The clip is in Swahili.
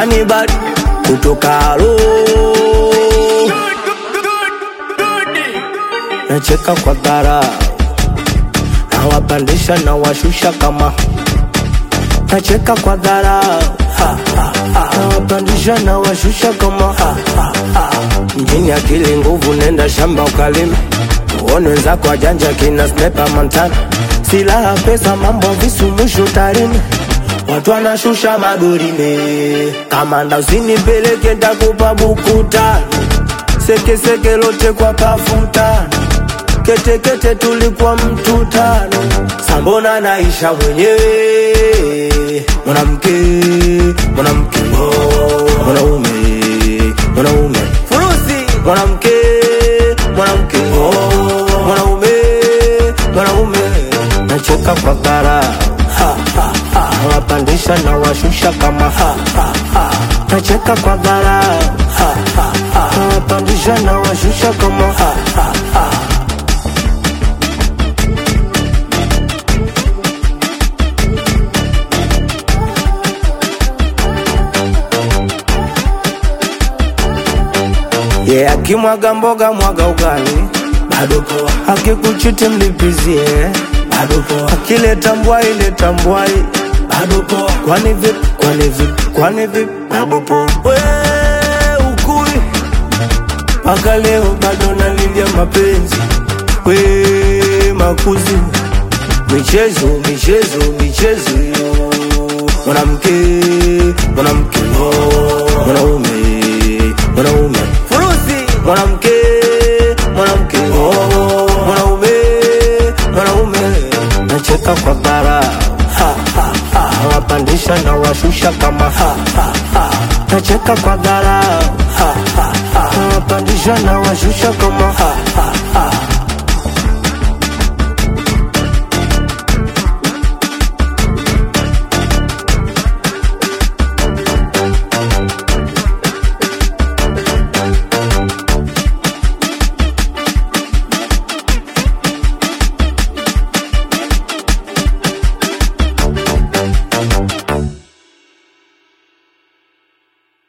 anibali kutoka alo nacheka kwa dharau nawapandisha na washusha kama nacheka kwa dharau Ha, ha, ha. nawapandisha na washusha kama Ha, ha, ha. mjini akili nguvu nenda shamba ukalima uone wenzako wajanja kina snepa mantana silaha pesa mambo visu mwisho tarini watu wanashusha madorime kamanda usinipeleke takupa buku tano sekeseke lote kwa pafutano ketekete tulikuwa mtu tano sambona naisha mwenyewe mwanamke mwanamke oh, mwanaume mwanaume furusi mwanamke mwanamke oh, mwanaume mwanaume nacheka kwa dharau Ha, ha, ha. nawapandisha na washusha kama ha, ha, ha. nacheka kwa dharau Ha, ha, ha. nawapandisha na washusha kama ha, ha, ha. yeah, akimwaga mboga mwaga ugali bado poa, akikuchiti mlipizie bado poa, akileta mbwai leta mbwai bado poa, kwani vipi kwani vipi kwani vipi bado poa, we ukui mpaka leo bado nalilia mapenzi we makuzi michezo michezo michezo yo mwanamke mwanamke oh, mwanaume mwanaume furusi mwanamke mwanamke oh, mwanaume mwanaume nacheka kwa dharau Ha, ha, ha. nawapandisha na washusha kama ha, ha, ha. nacheka kwa dharau Ha, ha, ha. nawapandisha na washusha kama ha, ha, ha.